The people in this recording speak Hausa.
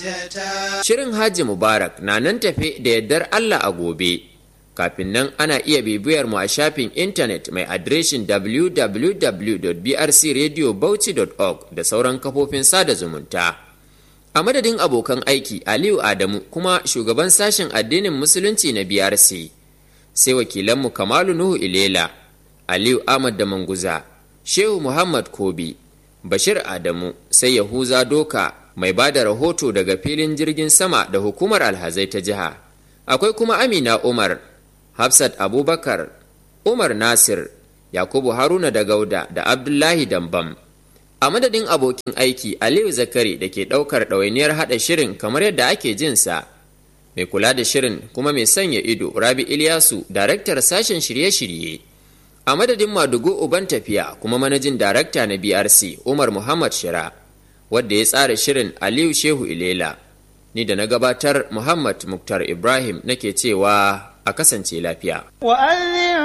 Shirin Haji Mubarak na nan tafe da yardar Allah a gobe. Kafin nan ana iya bibiyar mu a shafin intanet mai adireshin www.brcradiobauchi.org da sauran kafofin sada zumunta. A madadin abokan aiki Aliyu Adamu kuma shugaban sashen addinin Musulunci na BRC, sai wakilanmu Kamalu Nuhu Ilela, Aliyu Ahmad da Manguza, Shehu Muhammad Kobi, Bashir Adamu, sai Yahuza Doka mai ba da rahoto daga filin jirgin sama da hukumar alhazai ta jiha. Akwai kuma Amina Umar, Hafsat Abubakar, Umar Nasir, Yakubu Haruna da Gauda da Abdullahi Dambam. A madadin abokin aiki Aliyu Zakari da ke ɗaukar ɗawainiyar haɗa shirin kamar yadda ake jinsa. Mai kula da shirin kuma mai sanya ido Rabi Ilyasu, daraktar sashen shirye-shirye. A madadin Madugu Uban tafiya kuma manajin darakta na BRC Umar Muhammad Shira, wadda ya tsara shirin Aliyu Shehu Ilela. Ni da na gabatar Muhammad Muktar Ibrahim nake cewa a kasance lafiya.